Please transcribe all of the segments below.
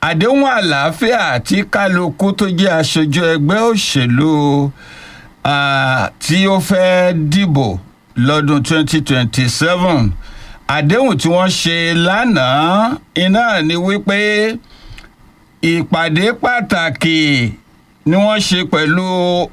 àdéhùn àlàáfíà tí kálukú tó jẹ́ aṣojú ẹgbẹ́ òṣèlú ah, tí ó fẹ́ dìbò lọ́dún 2027 àdéhùn tí wọ́n ṣe lánàá iná ni wípé ìpàdé pàtàkì ni wọ́n ṣe pẹ̀lú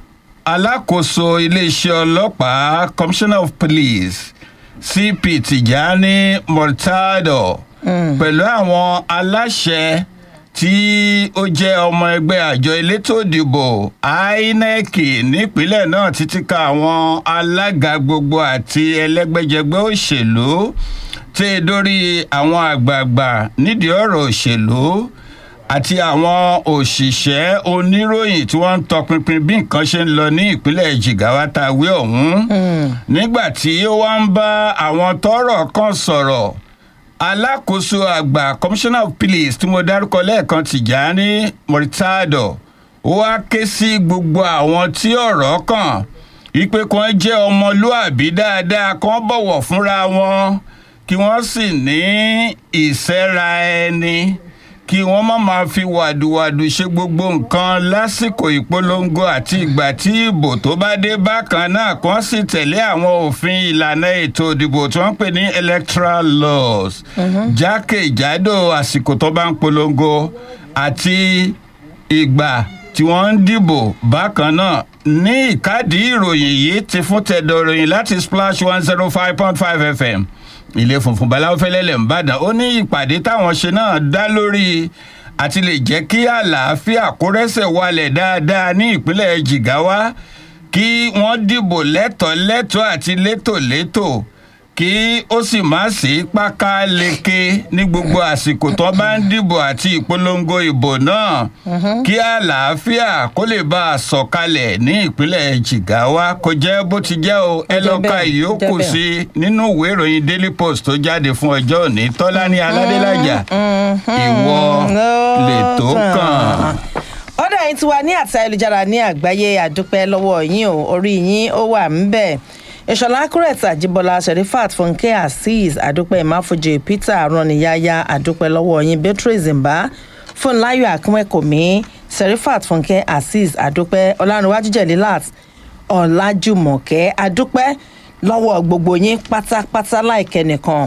alákòóso iléeṣẹ́ ọlọ́pàá commissioner of police cp tijani murtado pẹ̀lú àwọn aláṣẹ tí ó jẹ́ ọmọ ẹgbẹ́ àjọ elétò ìdìbò inec nípínlẹ̀ náà títí ka àwọn alága gbogbo àti ẹlẹ́gbẹ́jẹgbẹ́ òṣèlú tí e dórí àwọn àgbààgbà nídìí ọ̀rọ̀ òṣèlú àti àwọn òṣìṣẹ́ oníròyìn tí wọ́n ń tọpinpin bí nǹkan ṣe ń lọ ní ìpínlẹ̀ jigawa tàwé ọ̀hún nígbà tí ó wá ń bá àwọn tọ́rọ̀ kan sọ̀rọ̀ alákòóso àgbà commissioner of police tí mo dárúkọ lẹ́ẹ̀kan tìjàní murtado ó wá ké sí gbogbo àwọn tí ọ̀rọ̀ kàn wípé kan jẹ́ ọmọlúàbí dáadáa kan bọ̀wọ̀ fúnra wọn kí wọ́n sì ní ìsẹ́ra ẹni kí wọ́n má máa fi wàdùwàdù ṣe gbogbo nǹkan lásìkò ìpolongo àti ìgbà tí ìbò tó bá dé bákan náà kan sì tẹ̀lé àwọn òfin ìlànà ètò ìdìbò tí wọ́n ń pè ní electoral laws jákèjádò àsìkò tó bá ń polongo àti ìgbà tí wọ́n ń dìbò bákan náà ní ìkádìí ìròyìn yìí ti fún tẹ̀dọ̀ ìròyìn láti splash one zero five point five fm ilé funfun baláwo fẹlẹlẹ ńbàdàn ó ní ìpàdé táwọn ṣe náà dá lórí àti lè jẹ́ kí àlàáfíà kó rẹ́sẹ̀ walẹ̀ dáadáa ní ìpínlẹ̀ jigawa kí wọ́n dìbò lẹ́tọ̀ọ́ lẹ́tọ̀ọ́ àti létòlétò kí ó sì má sí pákáleke ní gbogbo àsìkò tó bá ń dìbò àti ìpolongo ìbò náà kí àlàáfíà kó lè bá a sọ̀kalẹ̀ ní ìpínlẹ̀ jigawa kò jẹ́ bó ti jẹ́ o ẹ lọ́ọ́ ka ìyókù sí i nínú ìwé ìròyìn daily post tó jáde fún ọjọ́ òní tọ́lání aládélájà ìwọ lè tó kàn. ọ̀dà yìí ti wà ní àti ayélujára ní àgbáyé àdúpẹ́ lọ́wọ́ yín o orí yín ó wà ń bẹ̀ ìṣọ̀lá akúrẹ̀tì àjíbọ́lá sherifat fúnkẹ́ azeez àdúpẹ́ ìmáfojì peter aroniyaya àdúpẹ́ lọ́wọ́ yín beatrice mba fúnláyọ̀ akínwẹ́kọ̀mí sherifat fúnkẹ́ azeez àdúpẹ́ ọlárunwájú jẹ̀lílát ọ̀làjùmọ̀kẹ́ àdúpẹ́ lọ́wọ́ gbogbo yín pátápátá láìkẹ́ nìkan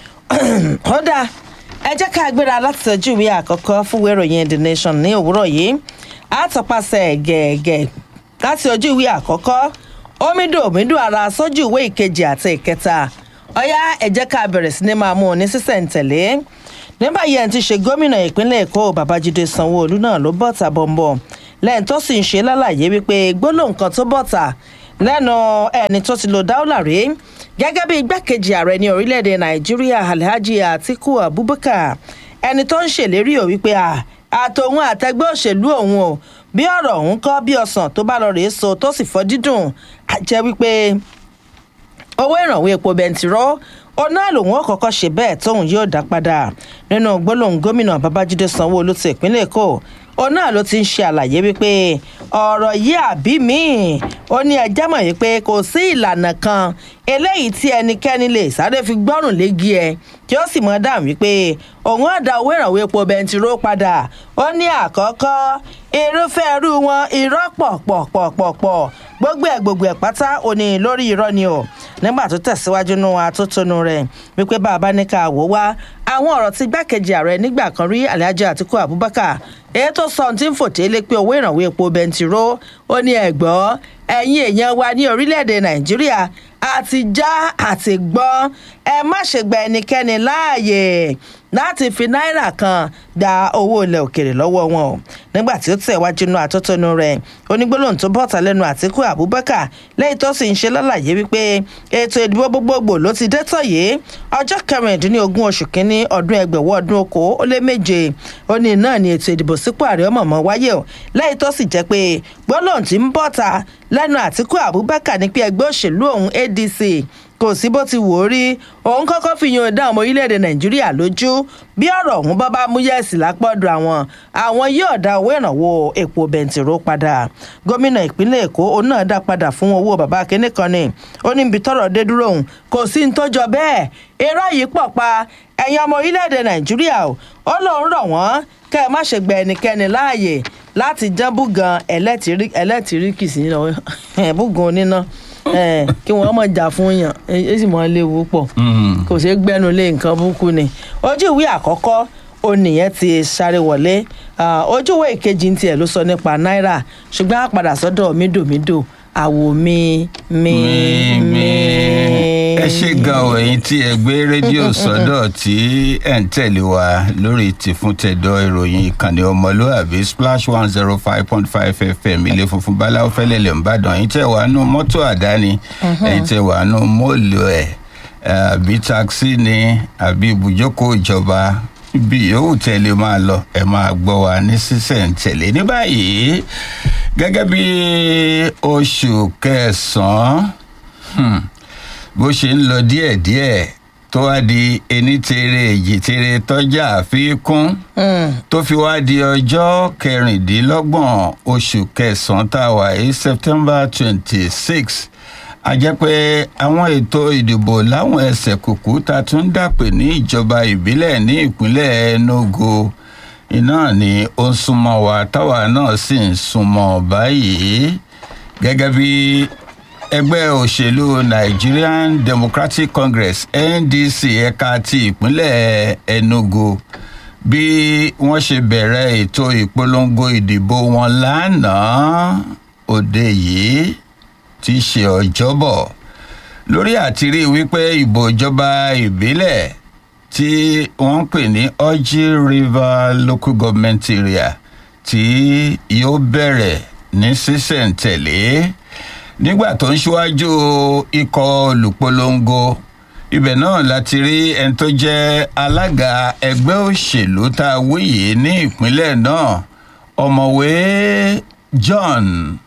ó dáa ẹ jẹ́ ká gbéra láti tọ́jú ìwé àkọ́kọ́ fún ìwé ìròyìn the nation ní òwúrọ̀ yìí àtọ̀pasẹ̀ gẹ̀ẹ́gẹ̀ láti ojú ìwé àkọ́kọ́ omido omido ara sójú ìwé ìkejì àti ìkẹta ọ̀yá ẹ jẹ́ ká bẹ̀rẹ̀ sí ní máa mú un ní sísẹ̀ǹtẹ̀lé nígbà yẹn ti ṣe gómìnà ìpínlẹ̀ èkó babájídé sanwó-olu náà ló bọ̀tà bọ̀m̀bọ̀ lẹ́yìn tó sì ń ṣe lálàyé wípé gbólóhùn kan tó bọ̀tà lẹ́nu ẹni tó ti lo dáúlà rí gẹ́gẹ́ bí igbákejì ààrẹ ní orílẹ̀-èdè nàìjíríà alhaji atiku abubakar ẹni tó ń ṣèlérí ò wípé àtòun àtẹgbẹ́ òṣèlú òun o bí ọ̀rọ̀ òun kọ́ bí ọ̀sán tó bá lọ rèé so tó sì fọ́ dídùn àjẹ́ wípé owó ìrànwọ́ epo bẹntirọ́ ọ̀nà lòun ó kọ́kọ́ ṣe bẹ́ẹ̀ tóun yóò dá padà nínú gbólóhùn gómìnà babájídé sanwó-olu ti ìpínlẹ̀ èkó òun náà ló ti ń ṣe àlàyé wípé ọ̀rọ̀ yìí àbí míì ó ní ẹjẹ́ mọ̀ wípé kò sí ìlànà kan eléyìí tí ẹnikẹ́ni lè sáré fi gbọ́rùn léegi ẹ tí ó sì mọ̀ dáhùn wípé òun á da owó ìrànwọ́ epo bẹntiró padà ó ní àkọ́kọ́ irúfẹ́ irú wọn irọ́ pọ̀pọ̀pọ̀pọ̀ gbogbo ẹ̀ gbogbo ẹ̀ pátá òní lórí irọ́ ni o nígbà tó tẹ̀síwájú nú atótónu rẹ̀ wípé bàbá ní ká wò wá àwọn ọ̀rọ̀ tí gbákejì ààrẹ nígbà kan rí alhaji atiku abubakar èyí tó sọ ohun tí ń fòté lé pé owó ìrànwọ́ epo bẹntiró ó ní ẹ̀gbọ́ ẹ̀yin èèyàn wa ní orílẹ̀-èdè nàìjíríà àti já àti gbọ́ ẹ má ṣe gba ẹnikẹ́ni láàyè láti fi náírà kan gba owó ilẹ̀ òkèrè lọ́wọ́ wọn o nígbà tí ó tẹ̀wájú inú àtótónu rẹ̀ onígbólóhùn tó bọ̀tà lẹ́nu àtìkú abubakar lẹ́yìn tó sì ń ṣe lálàyé wípé ètò ìdìbò gbogbogbò ló ti dé tọ̀ yìí ọjọ́ kẹrìndínlógún oṣù kínní ọdún ẹgbẹ̀wọ́ ọdún okò ó lé méje ó ní náà ni ètò ìdìbò sípò ààrẹ ọmọọmọ wáyé o lẹ́yìn tó sì jẹ́ pé gbólóhùn tí ń bọ̀tà lẹ́nu àtìkú abubakar ní pé ẹgbẹ́ òṣèlú òun adc kò sí bó ti wò ó rí òun kọ́kọ́ fi yan ọ̀dà ọmọ orílẹ̀-èdè nàìjíríà lójú bí ọ̀rọ̀ ọ̀hún bá bá mú yẹ̀sì lápọ̀dọ̀ àwọn àwọn yóò dá owó ìrànwọ́ epo bẹntiró padà gómìnà ìpínlẹ̀ èkó òun náà dá padà fún owó bàbá akínní kan ni ó ní ibi tọ́rọ̀ dé dúró òun kò sí ní tó jọ bẹ́ẹ̀ irọ́ yìí pọ̀ pa ẹ̀yin ọmọ orílẹ̀-èdè nàìjíríà o ó lóun rọ̀ wọ́n kẹ́ ẹ má ṣe gba ẹnikẹ́ni láàyè láti jẹ́ búgan ẹlẹ́tíríkì sí búgan oníná kí wọ́n mọ̀ jà fún yàn ẹ sì mọ̀ léwu pọ̀ kò ṣeé gbẹ́nu lé nǹkan burúkú ni ojú ìwé àkọ́kọ́ onìyẹn ti sáré wọlé ojú ìwé ìkejì ń tiẹ̀ ló sọ nípa náírà ṣùgbọ́n a padà sọ́dọ̀ mídòmídò àwò mi mi mi. ẹ ṣe gan o ẹyin tí ẹ gbé rédíò sọdọ tí ẹ ń tẹ̀lé wa lórí tìfúntẹ̀dọ̀ ìròyìn ìkànnì ọmọlúàbí splash one zero five point five fm ilé funfun báláwo fẹlẹ̀lẹ̀ ńbàdàn ẹ̀yin tẹ̀ wá nú mọ́tò àdáni ẹ̀yin tẹ̀ wá nú mọ́ọ̀lù ẹ̀ àbí takisí ni àbí ibùjókòó ìjọba ibi yòówù tẹ̀lé máa lọ ẹ máa gbọ́ wa ní sísẹ̀ǹtẹ̀lé ní báyìí gẹ́gẹ́ bí oṣù kẹsàn-án bó ṣe ń lọ díẹ̀díẹ̀ tó wá di ení tere èjì tere tọ́jà àfikún tó fi wá di ọjọ́ kẹrìndínlọ́gbọ̀n oṣù kẹsàn-án tá a wà yìí september twenty six a jẹ́ pé àwọn ètò ìdìbò láwọn ẹsẹ̀ kùkú ta tún dàpè ní ìjọba ìbílẹ̀ ní ìpínlẹ̀ enugu iná ni ó ń súnmọ́ wa táwa náà sì ń súnmọ́ báyìí gẹ́gẹ́ bí ẹgbẹ́ òṣèlú nigerian democratic congress ndc ẹ̀ka ti ìpínlẹ̀ enugu bí wọ́n ṣe bẹ̀rẹ̀ ètò ìpolongo ìdìbò wọn lánàá òde yìí ti ṣe ọjọ́bọ̀ lórí àtìrí wípé ìbò ìjọba ìbílẹ̀ tí wọ́n ń pè ní orji river local government area tí yóò bẹ̀rẹ̀ ní sísẹ̀ǹtẹ̀lé nígbà tó ń ṣíwájú ikọ̀ olùpolongo ibẹ̀ náà láti rí ẹni tó jẹ́ alága ẹgbẹ́ òṣèlú tá a wí yìí ní ìpínlẹ̀ náà ọ̀mọ̀wé john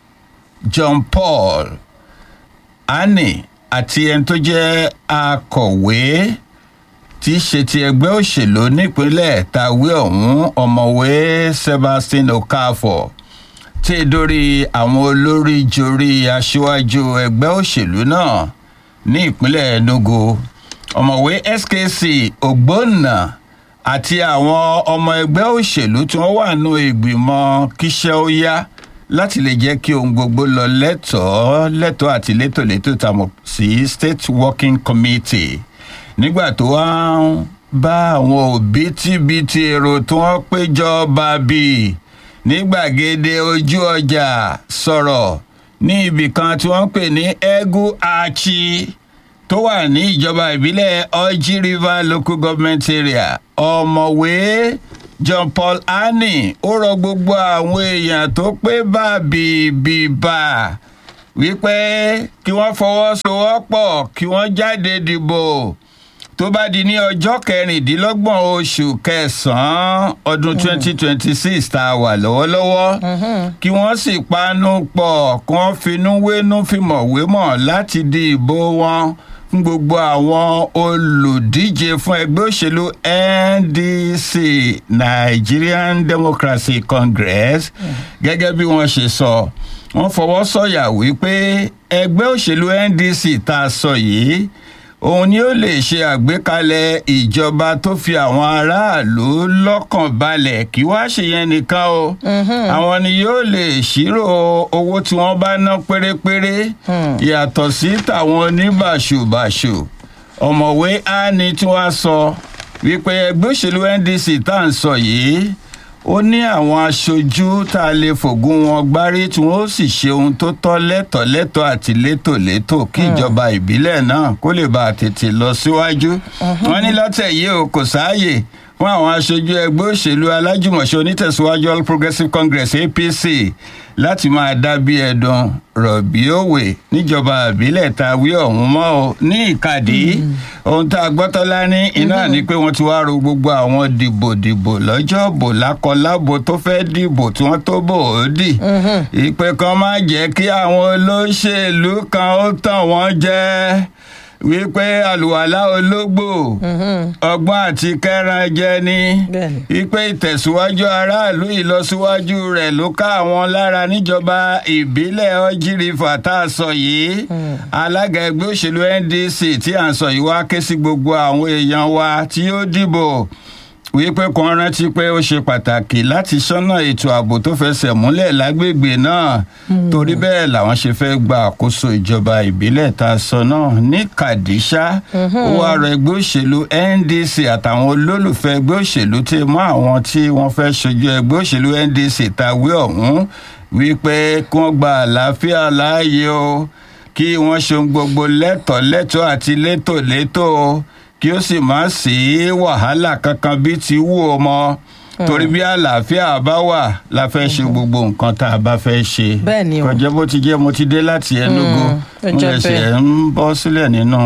john paul annie àti ẹni tó jẹ́ akọ̀wé tí í ṣe ti ẹgbẹ́ òṣèlú nípínlẹ̀ tàwé ọ̀hún ọ̀mọ̀wé sebastian okafor tí ì dórí àwọn olórí jorí aṣíwájú ẹgbẹ́ òṣèlú náà ní ìpínlẹ̀ enugu ọ̀mọ̀wé skc ògbónà àti àwọn ọmọ ẹgbẹ́ òṣèlú tí wọ́n wà nù ìgbìmọ̀ kíṣẹ́ ó yá láti lè jẹ́ kí ohun gbogbo lọ lẹ́tọ̀ọ́ lẹ́tọ̀ọ́ àti létòlétò tá a mọ̀ sí state working committee nígbà tó wá ń bá àwọn òbítíbitì èrò tí wọ́n péjọ bàbí ní gbàgede ojú ọjà sọ̀rọ̀ ní ibì kan tí wọ́n pè ní egu achi tó wà ní ìjọba ìbílẹ̀ orji river local government area ọ̀mọ̀wé john paul annie ó rọ gbogbo àwọn èèyàn tó pé bàbí bíbà wípé kí wọ́n fọwọ́sowọ́pọ̀ kí wọ́n jáde dìbò tó bá di ní ọjọ́ kẹrìndínlọ́gbọ̀n oṣù kẹsàn-án ọdún twenty twenty six tá a wà lọ́wọ́lọ́wọ́ kí wọ́n sì panu pọ̀ kí wọ́n finú wénú fìmọ̀ wémọ̀ láti di ìbò wọn fún gbogbo àwọn olùdíje fún ẹgbẹ́ òṣèlú ndc nigerian democracy congress gẹ́gẹ́ bí wọ́n ṣe sọ wọ́n fọwọ́ sọ̀yà wípé ẹgbẹ́ òṣèlú ndc tá a sọ yìí òun ni ó lè ṣe àgbékalẹ̀ ìjọba tó fi àwọn aráàlú lọ́kàn balẹ̀ kí wá ṣe yẹn nìkan o àwọn ni yóò lè ṣírò owó tí wọ́n bá ná pérépéré yàtọ̀ sí tàwọn oníbàṣubàṣu ọ̀mọ̀wé á ní tí wọ́n sọ wípé ẹgbẹ́ òṣèlú ndc tá à ń sọ yìí ó ní àwọn aṣojú tá a lè fògùn wọn gbárí tí wọn ó sì ṣe ohun tó tọ́ lẹ́tọ̀ọ́lẹ́tọ̀ àti létòlétò kí ìjọba ìbílẹ̀ náà kó lè bá a tètè lọ síwájú. wọn ní lọ́tẹ̀ yìí o kò sáàyè fún àwọn aṣojú ẹgbẹ́ òṣèlú alájùmọ̀ṣe onítẹ̀síwájú all progressives congress apc láti máa dá bí ẹ̀dùn rọ̀bì òwe níjọba ìbílẹ̀ tá a wí ọ̀hún mọ́ o ní ìkàdí ohun tá a gbọ́tọ́lá ní iná ni pé wọ́n ti wá ro gbogbo àwọn dìbòdìbò lọ́jọ́ bò lákọlábo tó fẹ́ dìbò tí wọ́n tó bò ó dì ìpè kan má jẹ́ kí àwọn olóṣèlú kan ó tàn wọ́n jẹ́ wípé àlùwàlá ológbò ọgbọ́n àti kẹran jẹ ni Bẹ́ẹ̀ni. wípé ìtẹ̀síwájú aráàlú ìlọsíwájú rẹ̀ ló ká àwọn lára níjọba ìbílẹ̀ ọjírìfà tá a sọ yìí alága ẹgbẹ́ òṣèlú ndc tí à ń sọ yìí wá ké sí gbogbo àwọn èèyàn wa tí yóò dìbò wípé kan rántí pé ó ṣe pàtàkì láti ṣọ́nà ètò ààbò tó fẹsẹ̀ múlẹ̀ lágbègbè náà torí bẹ́ẹ̀ làwọn ṣe fẹ́ gba àkóso ìjọba ìbílẹ̀ tá a sọ náà ní kàdíṣà ó wá rọ ẹgbẹ́ òṣèlú ndc àtàwọn olólùfẹ́ ẹgbẹ́ òṣèlú tí mọ́ àwọn tí wọ́n fẹ́ ṣojú ẹgbẹ́ òṣèlú ndc tàwé ọ̀hún wípé kí wọ́n gba àlàáfíà láàyè o kí wọ́n ṣe ohun gbogbo lẹ́tọ̀ọ́ lẹ́tọ̀ọ́ àti létòlétò kí ó sì má sí wàhálà kankan bí ti wù ó mọ torí bí àlàáfíà bá wà la fẹ́ ṣe gbogbo nǹkan tá a bá fẹ́ ṣe Bẹ́ẹ̀ ni o. kọjá bó ti jẹ́ mo ti dé láti Enugu ó mo jẹ́ lè ṣe bẹ́ẹ̀. ń bọ́ sílẹ̀ nínú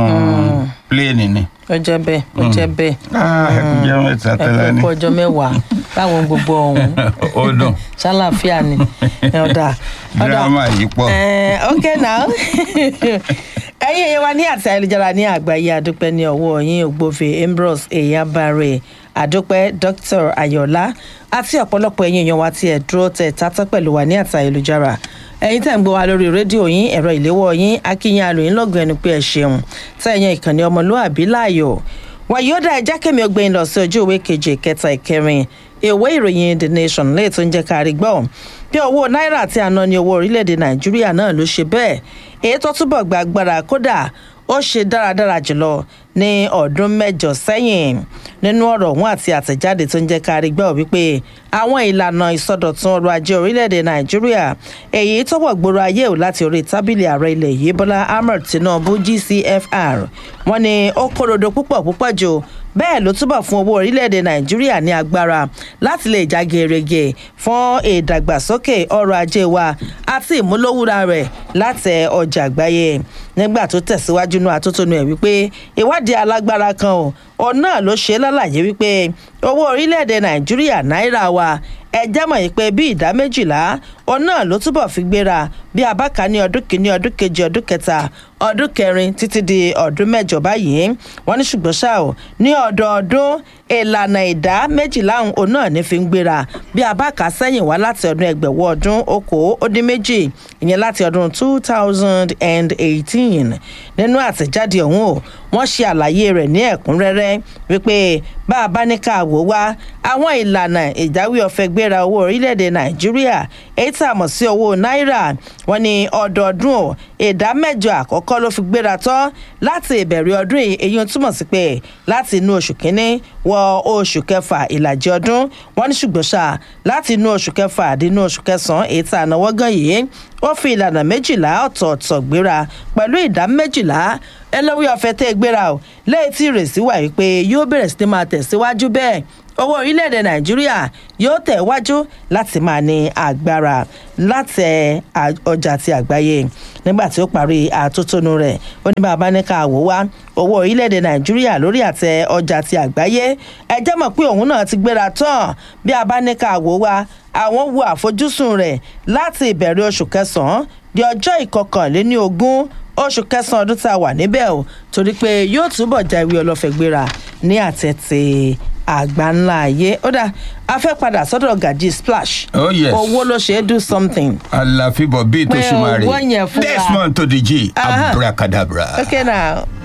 pléènì ni. ó jẹ́ bẹ́ẹ̀ ó jẹ́ bẹ́ẹ̀ Ah, ẹ kú jẹ́ mẹ́ta ẹ tẹ́lẹ̀ ni kú ọjọ́ mẹ́wàá báwọn gbogbo ọ̀hún ó dùn ṣàlàáfíà ni ọ̀dà ọ̀dà dírámà yìí pọ̀. Eh, ok now ẹ̀yin èèyàn wa ní àti ayélujára ní àgbáyé àdúpẹ́ ní ọwọ́ yín ògbófe ambrose eyabare àdúpẹ́ dr ayọ̀lá àti ọ̀pọ̀lọpọ̀ ẹ̀yin èèyàn wa tí ẹ̀ dúró tẹ̀ tátọ́ pẹ̀lú wa ní àti ayélujára ẹ̀yin tẹ̀ ń gbọ́ wa lórí rédíò yín ẹ̀rọ ìléwọ́ yín akínyìn alòyìn lọ́gùn ẹnu pé ẹ ṣeun tẹ̀yìn ìkànnì ọmọlúàbí láàyò wàyíọ́dà ẹja kẹ́mi ọgbẹ́yìn lọ sí ojú ìwé keje kẹta ìkẹrin ìwé ìròyìn the nation lẹ́yìn tó ń jẹ́ kárí gbọ́ bí owó náírà tí a ná ní owó orílẹ̀-èdè nàìjíríà náà ló ṣe bẹ́ẹ̀ èyí tó túbọ̀ gba agbára kódà ó ṣe dáradára jùlọ ní ọdún mẹ́jọ sẹ́yìn nínú ọ̀rọ̀ ọ̀hún àti àtẹ̀jáde tó ń jẹ́ kárí gbọ́ wípé àwọn ìlànà ìsọdọ̀tun ọrọ̀ ajé orílẹ̀-èdè nàìjíríà èyí tó wọ̀ gbòòrò ayé ò láti orí tábìlì ààrẹ ilẹ̀ yìí bọ́lá ahmed tinubu gcfr wọ́n ní ó kórodo púpọ̀ púpọ̀ jù bẹ́ẹ̀ ló túbọ̀ fún owó orílẹ̀-èdè nàìjíríà ní agbára láti lè já gerege fún ìdàgbàsókè ọrọ̀ ajé wa àti ìmúlòwúra rẹ̀ láti ọjà àgbáyé nígbà tó tẹ̀síwájú nú àtótónu ẹ̀ wípé ìwádìí alágbára kan ò òun náà ló ṣe lálàyé wípé owó orílẹ̀-èdè nàìjíríà náírà wa ẹ jẹ́ mọ̀ yìí pé bí ìdá méjìlá òun náà ló túbọ̀ fi gbéra bí abáka ní ọdún kìíní ọdún kejì ọdún kẹta ọdún kẹrin títí di ọdún mẹ́jọ báyìí wọ́n ní ṣùgbọ́n ṣá o ní ọdọọdún ìlànà ìdá méjìlá òun náà ní fi ń gbéra bí abáka sẹ́yìn wá láti ọdún ẹgbẹ̀wọ́ ọdún okòó ó dín méjì ìyẹn láti ọdún two thousand and eighteen nínú àtẹ̀jáde ọ̀hún o wọ́n ṣe àlàyé rẹ̀ ní ẹ̀kúnrẹ́rẹ́ wípé bá a bá ní ká wò wá àwọn ìlànà ìjáwé ọ̀fẹ́ gbéra owó orílẹ̀-èdè nàìjíríà èyí tá a mọ̀ sí owó náírà wọ́n ní ọdọọdún o ìdá mẹ́jọ àkọ́kọ́ ló fi gbéra tán láti ìbẹ̀rẹ̀ ọdún yìí èyí ń túmọ̀ sí pé láti inú oṣù kínní wọ oṣù kẹfà ìlàjì ọdún wọ́n ní ṣùgbọ́n ṣá láti inú oṣù kẹfà dínú oṣù kẹsàn-án èyí tá a náwó gan yìí ó fi ìlànà méjìlá ọ̀tọ̀ọ̀tọ̀ gbéra pẹ̀lú ìdá méjìlá ẹlẹ́wí ọ̀fẹ́ tẹ́ gbéra o lẹ́yìn tí ìrèsí wà wípé yóò bẹ̀rẹ̀ sí ní máa tẹ̀síwájú bẹ́ẹ̀ owó orílẹ̀-èdè nàìjíríà yóò tẹ̀ wájú láti máa ní agbára láti ọjà ti àgbáyé nígbà tí ó parí àtótónu rẹ̀ ó ní bàbá ní ká wò wá owó orílẹ̀-èdè nàìjíríà lórí àtẹ ọjà ti àgbáyé ẹ jẹ́ mọ̀ pé òun náà ti gbéra tán bí a bá ní ká wò wá àwọn wo àfojúsùn rẹ̀ láti ìbẹ̀rẹ̀ oṣù kẹsàn-án di ọjọ́ ìkọkànléní ogún oṣù kẹsàn-án ọdún tá a wà níbẹ̀ o torí pé yóò túbọ̀ já ìwé ọlọ́fẹ́ gbéra ní àtẹ̀tẹ̀ àgbà ńlá ayé ó dà a fẹ́ padà sọ́dọ̀ gàjí splash Oh, yes. owó ló ṣe é do something. àlàfíbọ̀ bíi tó Pé ṣùmọ̀ rè owó yẹn fúnra. desmond tó di jí Aha. abracadabra. okay now